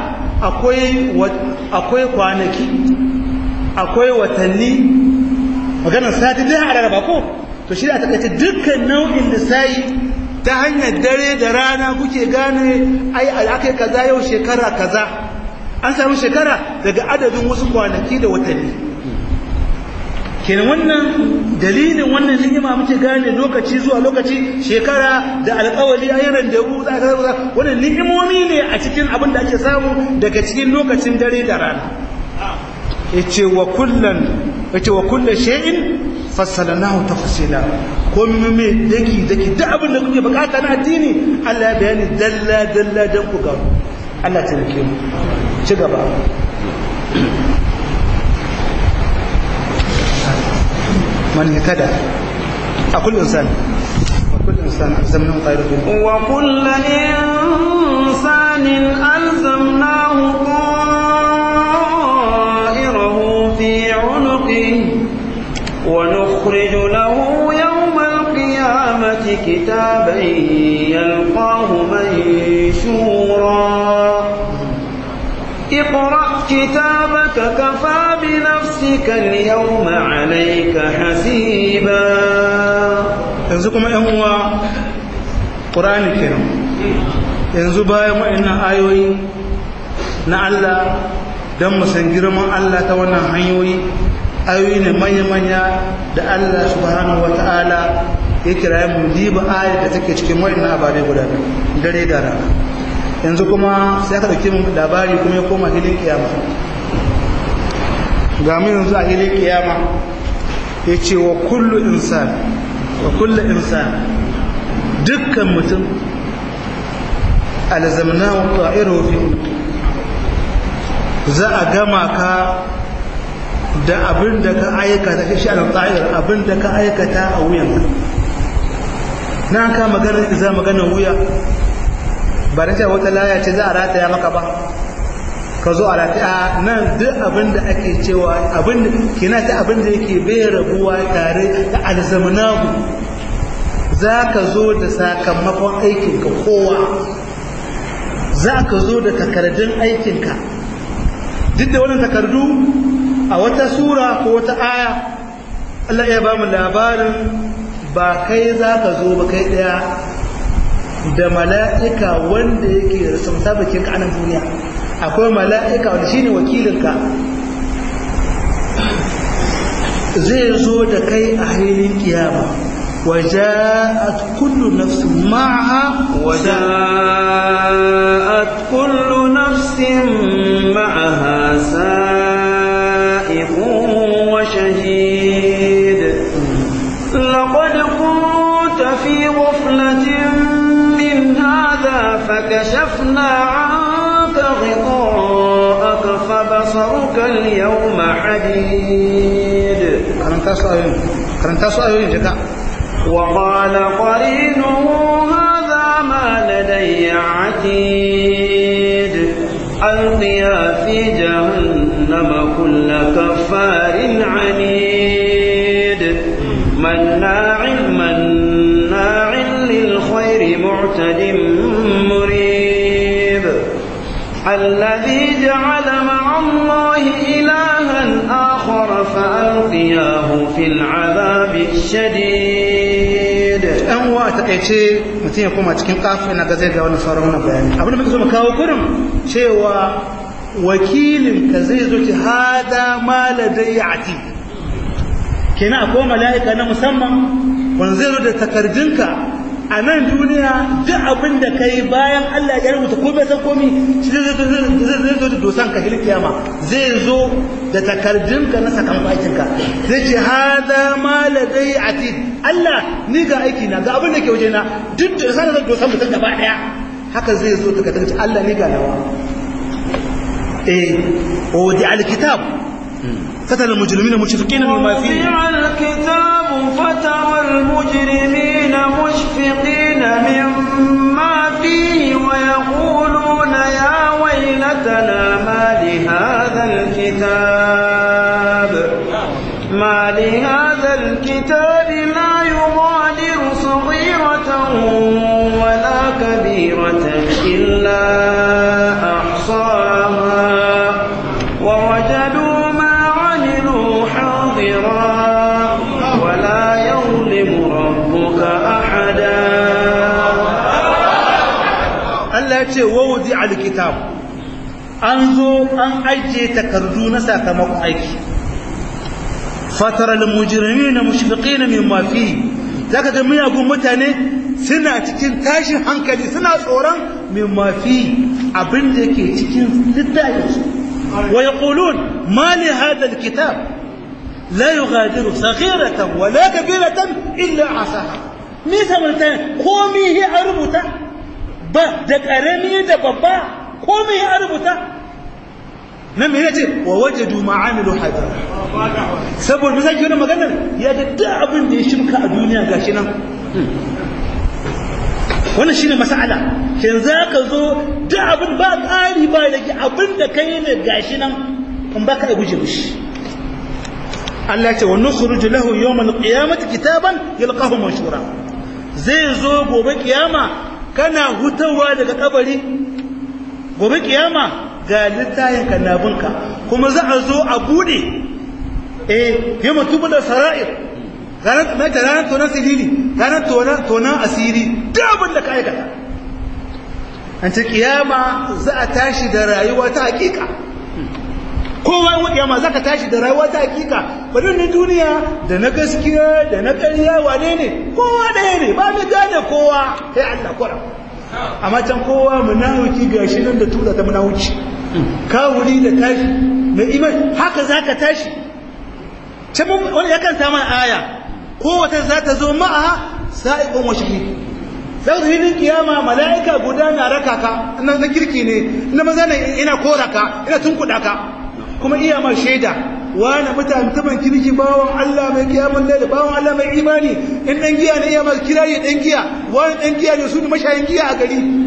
akwai kwanaki akwai watanni maganar sati dai a rarraba ko to shi da ta kace dukkan nau'in lissayi ta hanyar dare da rana kuke gane ai al'akai kaza yau shekara kaza an samu shekara daga adadin wasu kwanaki da watanni kenan wannan dalilin wannan ni'ima muke gane lokaci zuwa lokaci shekara da alƙawali ayyaran da ru za ka wannan ni'imomi ne a cikin abin da ake samu daga cikin lokacin dare da rana yace wa kullan yace wa kullu shay'in fassalnahu tafsila komai me daki daki duk abin da kuke bukata na addini Allah ya bayani dalla dalla dan ku ga Allah ta rike mu ci gaba من اهتدى أكل إنسان وكل إنسان ألزمناه طائره وكل إنسان ألزمناه طائره في عنقه ونخرج له يوم القيامة كتابا يلقاه منشورا اقرأ كتابك كفى بنفسك اليوم عليك حسيبا yanzu kuma ‘yan uwa ƙurani kenan yanzu bayan waɗannan ayoyi na Allah don musan girman Allah ta wannan hanyoyi ayoyi ne manya-manya da Allah subhanahu wa ta'ala ya kira mu diba ayar da take cikin waɗannan abarai guda dare da rana yanzu kuma sai aka ɗauki mun labari kuma ya koma hilin kiyama ga mu yanzu a hilin kiyama ya ce wa kullu insan wa kullu insan dukkan mutum alzamna wa ta'iru fi za a gama ka da abin da ka aikata shi al ta'ir abin da ka aikata a wuyanka na ka magana za magana wuya ba da wata laya ce za a rataya maka ba ka zo a lafiya nan duk abin da ake cewa abin da kina ta abin da yake bai rabuwa tare da alzamanahu za ka zo da sakamakon aikinka kowa za ka zo da takardun aikinka duk da wannan takardu a wata sura ko wata aya Allah ya ba mu labarin ba kai za ka zo ba kai ɗaya da mala'ika wanda yake rasu musabakin ka anan duniya akwai mala'ika wanda shine wakilinka zai zo da kai a hailin kiyama وجاءت كل نفس معها وجاءت كل نفس معها سائق وشهيد لقد كنت في غفلة من هذا فكشفنا عنك غطاءك فبصرك اليوم حديد karanta su ayoyin jika وقال قرينه هذا ما لدي عتيد ألقيا في جهنم كل كفار عنيد مناع مناع للخير معتد مريب الذي جعل مع الله إلها آخر فألقياه في العذاب الشديد ɗan uwa a takaice mutum ya koma cikin kafin na gazai ga wannan sauran wannan bayani abin da muke so mu kawo gurin cewa wakilin ka zai zo ci hada ma ladai ati kenan akwai mala'ika na musamman wanda zai zo da takardunka a nan duniya duk abin da kai bayan Allah ya rubuta ko bai san komi shi zai zo da dosan ka hilin kiyama zai zo da takardunka na sakamakon aikinka zai ce hada ma ladai atid Allah ni ga aiki na ga abin da ke waje na duk da sanar da dosan mutum gaba daya haka zai zo daga tanci Allah ni ga nawa eh o di alkitab فترى المجرمين مشفقين مما فيه ووضع الكتاب فترى المجرمين مشفقين مما فيه ويقولون يا ويلتنا ما لهذا الكتاب ما لهذا الكتاب لا يغادر صغيرة ولا كبيرة إلا أحصاها ووجدوا ما عملوا حاضرا ولا يظلم ربك أحدا Allah ya ce wawudi alkitab an zo an ajiye takardu na sakamakon aiki fatara almujrimina mushfiqina mimma fi zaka ga miyagun mutane suna cikin tashin hankali suna tsoron mimma fi abin da yake cikin littafin su wa yaqulun ma li hadha alkitab la yughadiru saghiratan wala kabiratan illa asaha me samarta komi a rubuta ba da ƙarami da babba komai ya rubuta nan mai ce wa waje duma amilu hajar saboda misali wani maganar ya ga duk abin da ya shimka a duniya gashi nan wannan shine mas'ala kin za ka zo duk abin ba ƙari ba da abin da kai ne gashi nan in ba ka guje mishi Allah ce wa nukhruju lahu yawmal qiyamati kitaban yalqahu manshura zai zo gobe kiyama kana hutawa daga kabari gobe kiyama ga littayin kannabinka kuma za a zo a bude eh yi mutubu da sara'ir ranar mai ta ranar tonon siriri ranar tonon asiri duk abin da ka aikata an ce kiyama za a tashi da rayuwa ta hakika kowa yi kiyama za ka tashi da rayuwa ta hakika bari na duniya da na gaskiya da na ƙarya wane ne kowa ɗaya ne ba mu gane kowa sai Allah kura amma can kowa munawuki gashi nan da tura ta munawuci kawuri da tashi mai iman haka za ka tashi can wani yakan samu aya kowace za ta zo ma'a sa'iqun wa shahid sai hilin kiyama mala'ika guda na raka ka na kirki ne na maza ne ina kora ka ina tunkuɗa ka kuma iya ma shaida wani mutane mutumin kirki bawan Allah mai kiyamun laila bawan Allah mai imani in dan giya ne iya ma kirari dan giya wani dan giya ne su ne mashayin giya a gari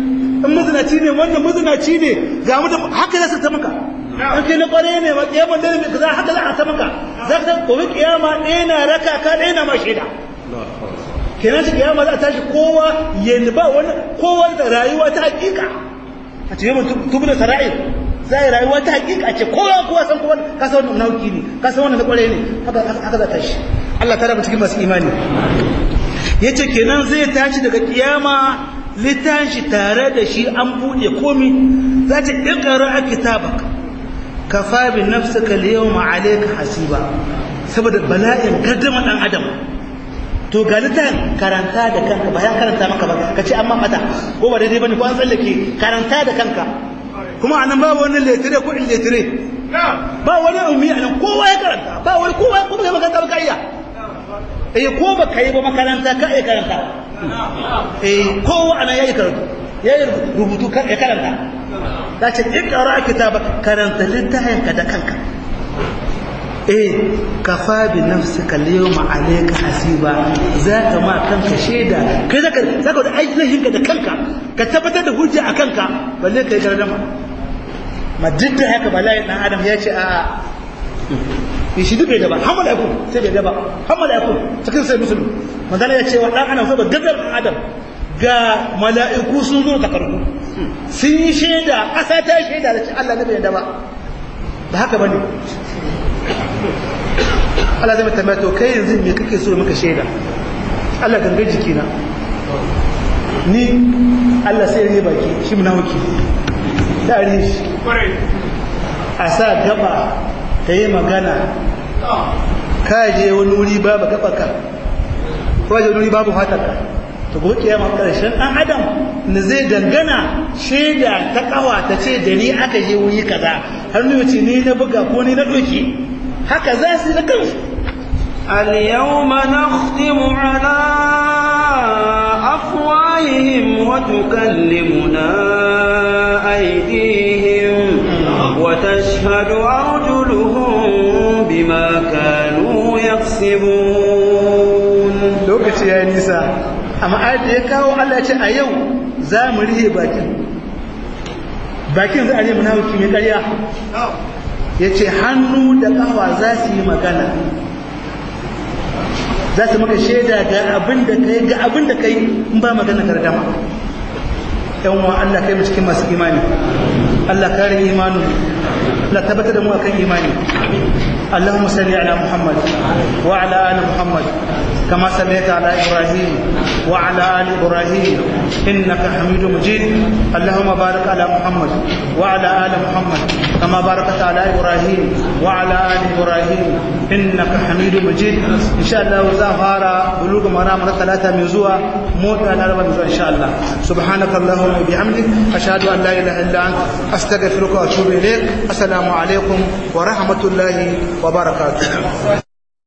in mazinaci ne wannan mazinaci ne ga mu da haka za su ta maka an kai na kware ne ma kiyaman da ne kaza haka za a ta maka za ka gobe kiyama ɗaya na raka ka ɗaya na ma shaida kenan shi kiyama za a tashi kowa ya ba wani kowa da rayuwa ta hakika a ce yawan tubu da sara'i za a yi rayuwa ta hakika a ce kowa kowa san kowa ka san wannan nauki ne ka san wannan na kware ne haka za ta tashi Allah ta raba cikin masu imani yace kenan zai tashi daga kiyama littashi tare da shi an buɗe komi za ta ƙiƙara a kitabak ka fabi nafsaka liyawma alayka hasiba saboda bala'in gaddama ɗan adam to ga littafin karanta da kanka ba ya karanta maka ba ka ce an mata ko ba daidai bane ko an tsallake karanta da kanka kuma anan babu wani letire ko in letire ba wani ummi anan kowa ya karanta ba wani kowa ko ba makaranta ba ka iya eh ko ba kai ba makaranta ka iya karanta eh kowa anan yayi karatu yayi rubutu ka ya karanta ta ce ikra kitaba karanta littafin ka da kanka eh kafa bi nafsika al-yawma alayka hasiba zaka ma kanka sheda kai zaka zaka da ainihin ka da kanka ka tabbatar da hujja a kanka balle kai gardama ma duk da haka bala'i dan adam ya ce a a shi duk bai daba har mala'iku sai bai daba har mala'iku cikin sai musulmi manzala ya ce wa dan adam saboda gadar dan adam ga mala'iku sun zo takardu sun yi shaida ƙasa ta shaida da ce Allah ne bai daba ba haka bane Allah zai tambaya to kai yanzu me kake so maka shaida Allah gangan jikina ni Allah sai ya baki shi munafiki da ri shi a sa gaba ta yi magana ka je wani wuri babu gaba ka ko je wani wuri babu fatarka to gobe kiyama karshen dan adam ne zai dangana shaida ta kawa ta ce da ni aka je wuri kaza har ni ce ni na buga ko ni na doki haka za su yi da kansu اليوم نختم على أفواههم وتكلمنا أيديهم وتشهد أرجلهم بما كانوا يكسبون lokaci ya yi nisa amma ayat da ya kawo Allah ya ce a yau za mu rihe bakin bakin za a yi munafiki mai ƙarya ya ce hannu da ƙafa za su yi magana za su maka shaida ga abin da kai ga abin da kai in ba magana gardama yan wa Allah kai mu cikin masu imani Allah kare imanin Allah tabbatar da mu akan imani اللهم صل على محمد وعلى ال محمد كما صليت على ابراهيم وعلى ال ابراهيم انك حميد مجيد اللهم بارك على محمد وعلى ال محمد كما باركت على ابراهيم وعلى ال ابراهيم انك حميد مجيد ان شاء الله زهر بلوغ مرام ثلاثه من زوا موت على ان شاء الله سبحانك اللهم وبحمدك اشهد ان لا اله الا انت استغفرك واتوب اليك السلام عليكم ورحمه الله وبركاته